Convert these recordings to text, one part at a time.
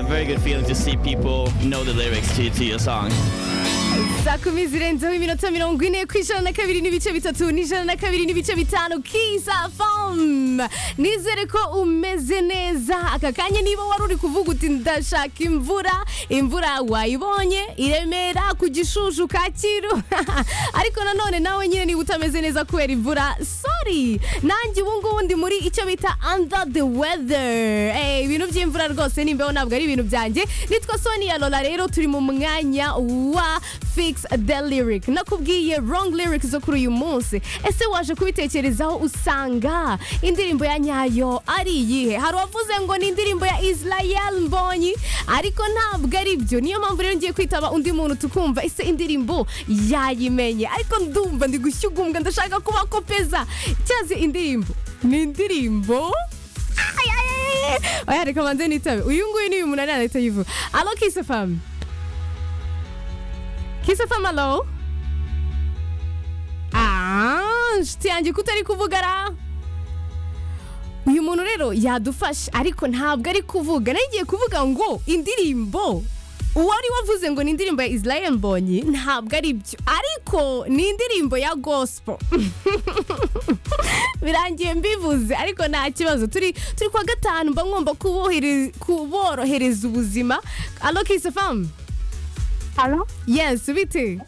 very good feeling to see people know the lyrics to, to your song. saa kumi zirenzeho iminota mirongo ine ku ijana na kabiri n'ibice bitatu n'ijana na kabiri n'ibice bitanu kiza fomu nizere ko umeze neza aka kanya niba wari uri kuvuga uti ndashaka imvura imvura wayibonye iremera ku gishushu kacyiru ariko nanone nawe nyine niba utameze neza kubera imvura sorry nanjye ubu ngubu ndi muri icyo bita under the weather Eh, ibintu by'imvura rwose nimbeho ntabwo ari ibintu byanjye nitwa sonia lola rero turi mu mwanya wa fix the lyric nakubwiye wrong lyrics zo kuri uyu munsi ese waje kubitekerezaho usanga indirimbo ya nyayo ari iyihe hari uwavuze ngo ni indirimbo ya israel mbonyi ariko ntabwo ari byo niyo mpamvu rero ngiye kwitaba undi muntu tukumva ese indirimbo yayimenye ariko ndumva ndi gushyugumbwa ndashaka kuba kopeza cyazi indirimbo ni indirimbo Ay, ay, ay, ay. oya reka manze nitabe uyu nguyu ni uyu munani arahita yivuga alo kise famu kise famu alo Ah, inshuti yanjye ko utari kuvuga ra uyu muntu rero yadufasha ariko ntabwo ari kuvuga nari ngiye kuvuga ngo indirimbo uwari wavuze ngo ni indirimbo ya israel mbonyi ntabwo ari byo ariko ni indirimbo ya gospel birangiye mbivuze ariko nta kibazo turi turi kwa gatanu mba ngomba kubohere- kuborohereza ubuzima alo kisi famu Halo? yes bite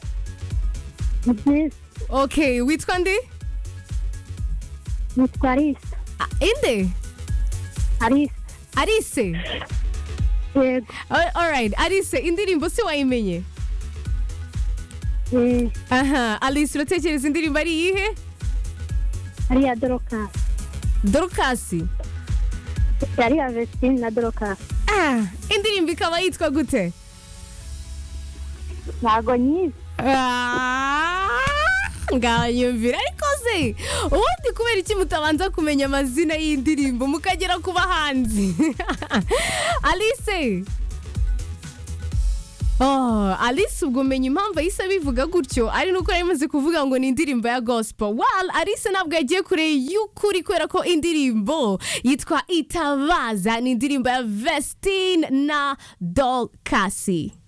ok witwa ndi Nitwa Arisa. Ah, inde Arisa. arise Yego. All- alright arise indirimbo si wayimenye Eh, aha alice uratekereza indirimbo ari iyihe Ariya Dorokasi. dorukasi Ariya Vestine na Dorokasi. ah indirimbo ikaba yitwa gute Ntago nyizi. Ah, ngayumvira ariko se ubundi kubera iki mutabanza kumenya amazina y'indirimbo mukagera ku bahanzi alice Oh, Alice ubwo umenya impamvu yahise abivuga gutyo ari nuko yari imaze kuvuga ngo ni indirimbo ya gospel well Alice ntabwo yagiye kure y'ukuri kubera ko indirimbo yitwa itabaza ni indirimbo ya Vestine na Dolcasi